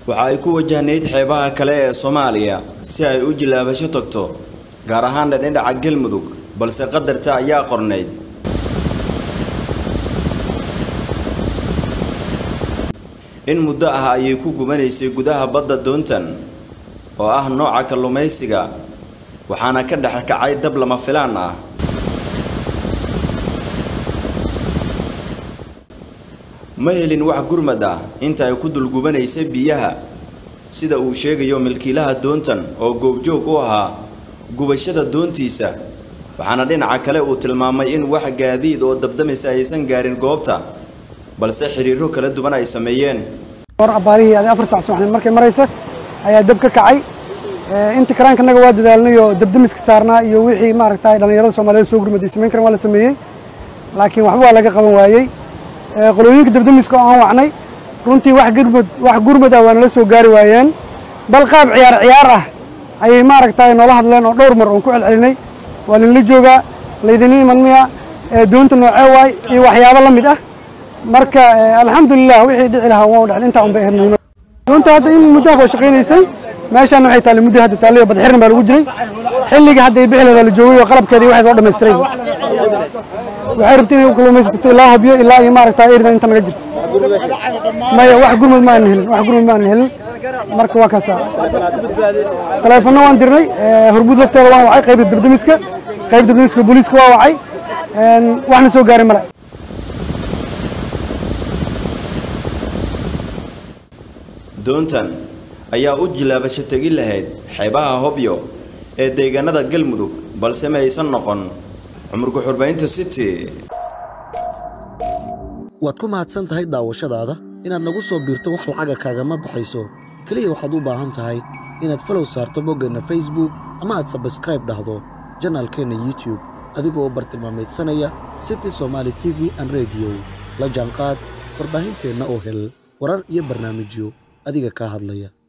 waxa ay ku wajahnayd xeebaha kale ee soomaaliya si ay u jilaabasho tagto gaar ahaana dhinaca galmudug balse qadarta ayaa qornayd in muddo ah ayay ku gubanaysay gudaha badda doontan oo ah nooca kalluumaysiga waxaana ka dhex kacay dab lama filaan ah ma helin wax gurmad ah inta ay ku dulgubanaysa biyaha sida uu sheegayo milkiilaha doontan oo goobjoog u ahaa gubashada doontiisa waxaana dhinaca kale uu tilmaamay in wax gaadiid oo dabdamaysa aysan gaarin goobta balse xiriiro kala duwan ay sameeyeen hor abaarihii adi afar sac subaxnimo markay maraysa ayaa dab ka kacay inta karaankanaga waa dadaalnay oo dabdamiska saarnaa iyo wixii maaragtay dhallinyarada soomaaliyeed soo gurmaday samayn karan waa la sameeyey laakiin waxba waa laga qaban waayey qolooyinka dabdamiska oo aan wacnay runtii wax gurmad wax gurmad ah waa nala soo gaari waayeen bal qaab ciyaar ciyaar ah ayay maaragtay noola hadleen oo dhowr mar oon ku celcelinay waa linla joogaa laydin iman miya doonta noocee waay iyo waxyaabo la mid ah marka alxamdulilah wixii dhici lahaa waa dhacin intaa un bay ahayd muhiimad doonta hadda in muddo ah waa shaqaynaysay meeshaan waxay taallay muddo hadda taallay oo badxirin baa lagu jiray xilliga hadda ay bixi lahaa la joogay oo qalabkeedii waxay soo dhammaystiray waxay rabtay inay u kalluumaysatay ilaa hobyo ilaa iyo maaragtaa erida inta naga jirta maya wax gurmud ma aanan helin wax gurmud ma aanan helin marka waa kaasa taleefanno waan dirnay horbuud lafteeda waan wacay qaybta dabdamiska qaybta dabdamiska booliiska waa wacay waxna soo gaaray male doontan ayaa u jilaabasho tegi lahayd xeebaha hobyo ee deegaanada galmudug balse ma aysan noqon cumurka xurbaynta city waad ku mahadsan tahay daawashadaada inaad nagu soo biirto wax lacaga kaagama baxayso keliya waxaad u baahan tahay inaad falow saarto boggeenna facebook ama aad sabskraib dhahdo janaalkeenna youtube adigoo bartilmaamaydsanaya city somaali t v an rediyo la jaanqaad warbaahinteenna oo hel warar iyo barnaamijyo adiga kaa hadlaya